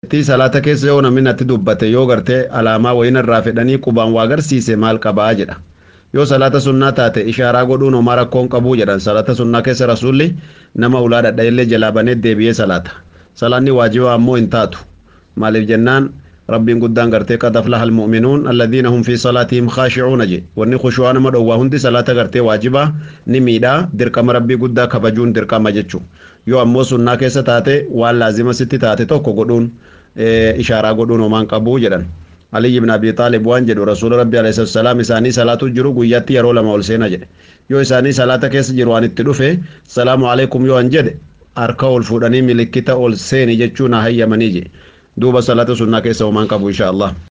tii salaata keessa yoo namni natti dubbate yoo gartee alaamaa wayina irraa fedhanii qubaan waa agarsiise maal qabaa jedha yoo salaata sunnaa taate ishaaraa godhuun homaa rakkoon qabuu jedhan salaata sunnaa keessa rasuulli nama ulaa dhadha'illee jalaa banee deebi'ee salaata salaanni waajibaa ammoo hin taatu maaliif jennaan rabbiin guddaan gartee qad aflaha almu'minuun alladhiina hum fi salaatihim khaashicuuna je wanni khushuwaa nama dhowwaa hundi salaata gartee waajibaa ni miidhaa dirqama rabbii guddaa kabajuun dirqama jechuu yoo ammoo sunnaa keessa taate waan laazima sitti taate tokko godhuun ishaaraa godhuun homaan qabuu jedhan علي بن ابي طالب وان جدو رسول ربي عليه الصلاه والسلام اساني صلاه جرو غياتي يرو لما ول سينا جد يو اساني صلاه كيس جرو ان تدفه السلام عليكم يو ان جد اركا ول فوداني ملكتا ول سيني جچونا هيا منيجي دوبا صلاه سنه كيس ومان قبو ان شاء الله